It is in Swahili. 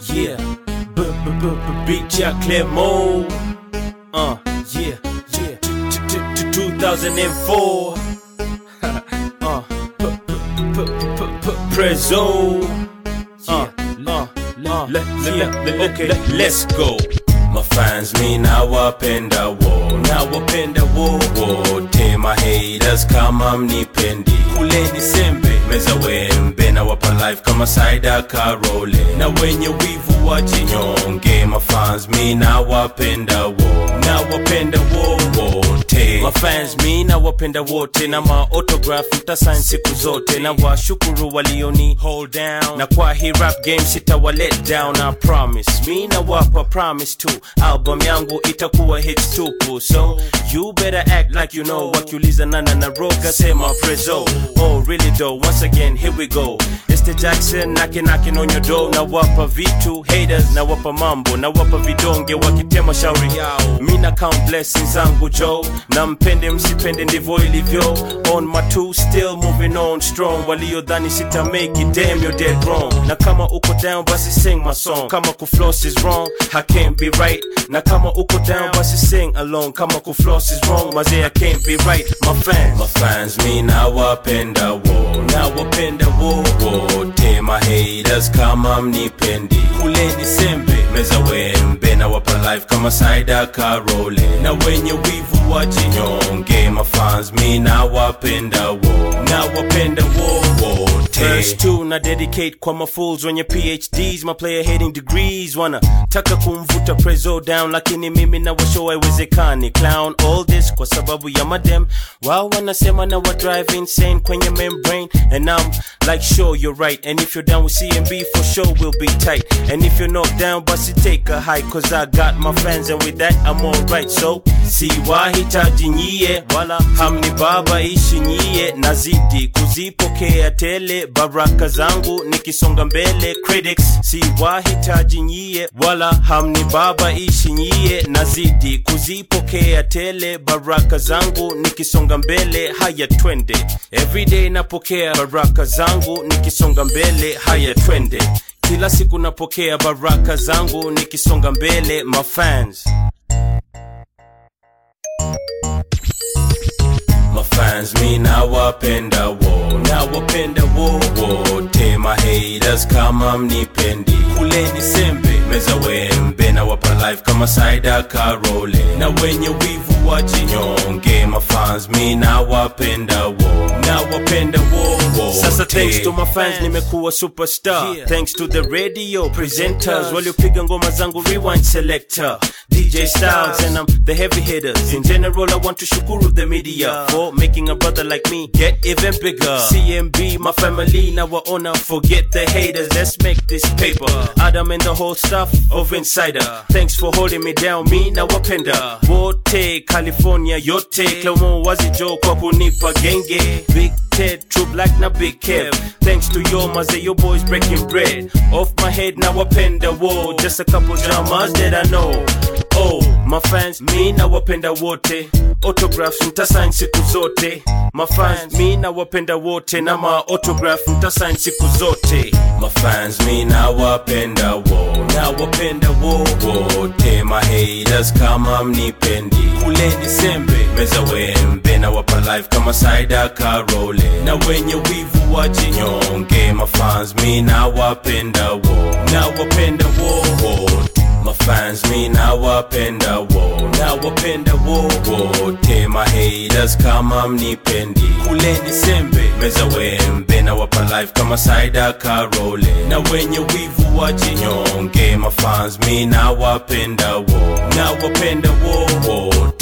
yeah. B b b b beat ya Clermont. Uh, yeah, yeah. T- t- t- 2004. uh, p p p p p Prezzo. Uh, uh, uh, le- le- le- okay, let's go. Mafans mi nawapenda wo nawapenda wo wote mahaters kama mnipendi kuleni sembe meza wembe nawapa life kama saida karole na wenye wivu wajinyonge mafans mi nawapenda wo nawapenda wo wote mafans mi nawapenda wote na maotograph mtasain siku zote na washukuru walioni hold down na kwa hii rap game sitawa let down I promise mi nawapa promise tu album yangu itakuwa hits tupu so you better act like you know wakiuliza nana na roga sema prezo oh really though once again here we go it's the Jackson knocking knocking on your door na wapa vitu haters na wapa mambo na wapa vidonge wakitema shauri yao mi na count blessings zangu Joe na mpende msipende ndivyo ilivyo on my two still moving on strong waliodhani sita make it damn you're dead wrong na kama uko down basi sing my song kama kufloss is wrong I can't be right na kama uko down basi sing along kama kufloss is wrong mazee I can't be right my fans my fans mi nawapenda wo nawapenda wo wote my haters kama mnipendi kuleni sembe meza wembe na wapa life kama saida karole na wenye wivu wajinyonge mafans mi nawapenda wo nawapenda wo wote Verse 2 na dedicate kwa mafools wenye phds my player hating degrees wana taka kumvuta prezo down lakini mimi na washow haiwezekani clown all this kwa sababu ya madem wao wanasema na wa drive insane kwenye membrane and I'm like sure you're right and if you're down with CMB for sure we'll be tight and if you're not down basi take a hike cause I got my fans and with that I'm alright so si wahitaji nyie wala hamni baba ishi nyie nazidi kuzipokea tele baraka zangu nikisonga mbele critics si wahitaji nyie wala hamni baba ishi nyie nazidi kuzipokea tele baraka zangu nikisonga mbele haya twende everyday napokea baraka zangu nikisonga mbele haya twende kila siku napokea baraka zangu nikisonga mbele mafans mafans mi nawapenda wo nawapenda wo wote mahaters kama mnipendi kuleni sembe meza wembe na wapa life kama saida karole na wenye wivu wajinyonge mafans mi nawapenda wo nawapenda wo wote sasa thanks to my fans nimekuwa superstar thanks to the radio presenters waliopiga ngoma zangu rewind selector DJ Styles and I'm the heavy hitters. In general, I want to shukuru the media for making a brother like me get even bigger. CMB, my family, now I honor. Forget the haters, let's make this paper. Adam and the whole staff of Insider. Thanks for holding me down, me now wapenda. Wote, California, yote. Clomo wazijo kwa kunipa genge. Big Ted, True Black na Big Kev. Thanks to your maze, your boys breaking bread. Off my head, now wapenda. Whoa, just a couple dramas that I know. Oh, my fans, mi nawapenda wote autographs mtasign siku zote mafans mi nawapenda wote na ma autograph mtasign siku zote mafans mi nawapenda wo nawapenda wo wote mahaters kama mnipendi kuleni sembe meza wembe na wapa life kama saida karole na wenye wivu wajinyonge mafans mi nawapenda wo nawapenda wo wote mafans mi nawapenda wo nawapenda wo wote mahaters kama mnipendi kuleni sembe meza wembe na wapa life kama saida karole na wenye wivu wajinyonge mafans mi nawapenda wo nawapenda wo wote